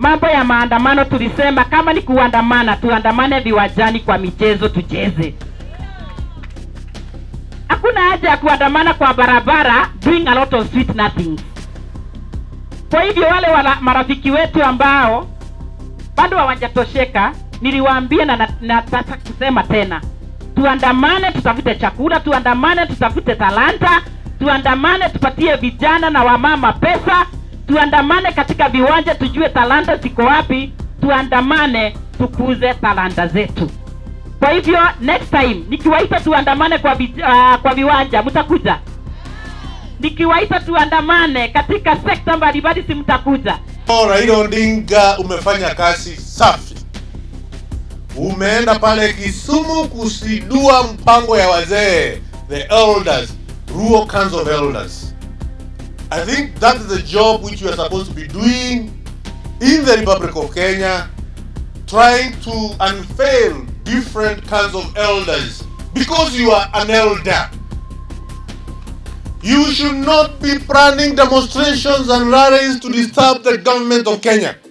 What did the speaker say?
mambo ya maandamano tulisema kama ni kuandamana tuandamane viwanjani kwa michezo tucheze hakuna haja ya kuandamana kwa barabara doing a lot of sweet nothings kwa hivyo wale wala, marafiki wetu ambao bado hawajatosheka niliwaambia na nataka na, nataka kusema tena tuandamane tutafute chakula tuandamane tutafute talanta tuandamane tupatie vijana na wamama pesa tuandamane katika viwanja tujue talanta ziko wapi tuandamane tukuze talanta zetu kwa hivyo next time nikiwaita tuandamane kwa, vi, uh, kwa viwanja mtakuja nikiwaita tuandamane katika sekta mbalimbali si mtakuja Oh, Raila Odinga umefanya kazi safi. Umeenda pale Kisumu kusidua mpango ya wazee, the elders, Ruo Council of Elders. I think that is the job which you are supposed to be doing in the Republic of Kenya, trying to unveil different kinds of elders because you are an elder. You should not be planning demonstrations and rallies to disturb the government of Kenya.